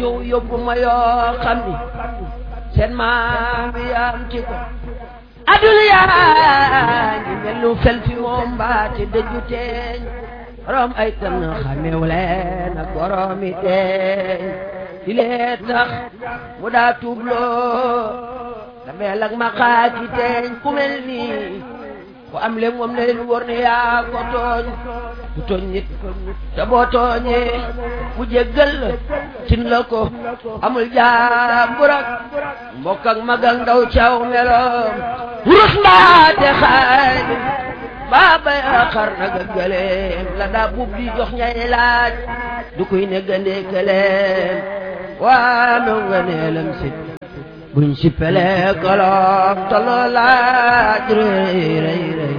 ñëw yóbbu ma yoo xam ni seen maam bi am ci ko aduna yaa ngi mel lu fel fi moom mbaate dëju teeñ borom ay tan xamew leen ak boromi teeñ di lee tax mu daa tuubloo dameel ak ma xaaki teeñ ku mel nii ku am le moom ne leen wóor ne yaa ko tooñ du tooñ nit te boo tooñee mu jéggal la tin la ko amul jaambur ak mbokk ak mag ak ndaw caw meloom wurus mbaate xaaj baaba yaa xar na gëgëleem la daa buub di jox ñay laaj du koy ne gëndee këleem waa mew nga neelam sit buñ si pelee kolom toloo laaj rëy rëy rëy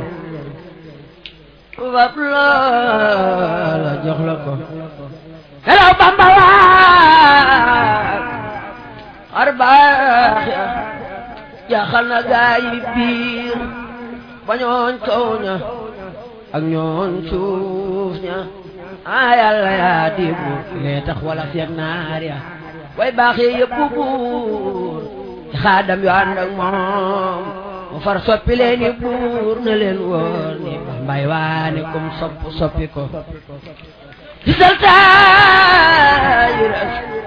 fab loola jox la ko helaw bamba waat xar baax ya jaaxal na gaa yi biir ba ñooñ kaw ña ak ñooñ suuf ña a yàlla yaa dibu lee tax wala feeg naar ya way baaxee yëpp buur ci xaadam yu ànd ak moom mu far soppi leen i buur na leen woor ni mbay waane kum sopp soppi ko ci saltaayir